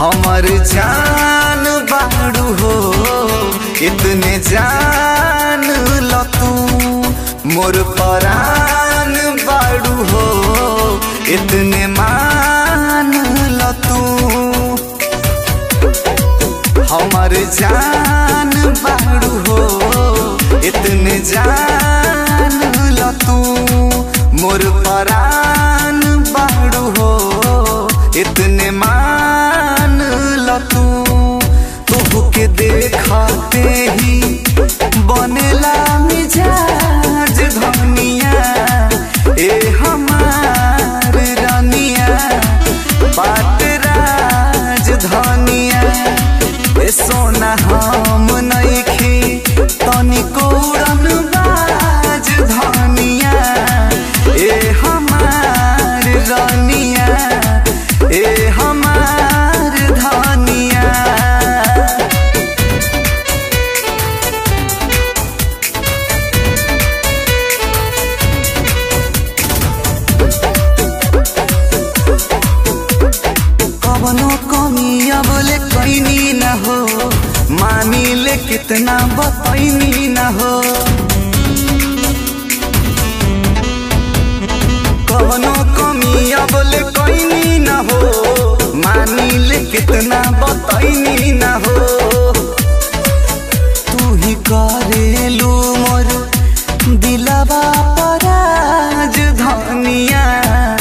हमर जान बाड़ू हो इतने जान ल तू मोर परान बाड़ू हो इतने मान ल तू हमर जान बाड़ू हो इतने जान ल तू मोर परान बाड़ू हो इतने मान ल तू तोह के देखते ही बनेला मिजाज धनिया ए हमार रानिया बात राज धनिया ए सोना हम नइखी तनिको उड़न बाज धनिया ए हमार रानिया ए हमार धनिया कवनो कमी अब ले कैनी न हो मानी ले कितना बतैनी न हो कवनो कमी अब ले कैनी न हो मानी ले कितना बतैनी न हो तू ही करेलू मोर दिलवा पराज धनिया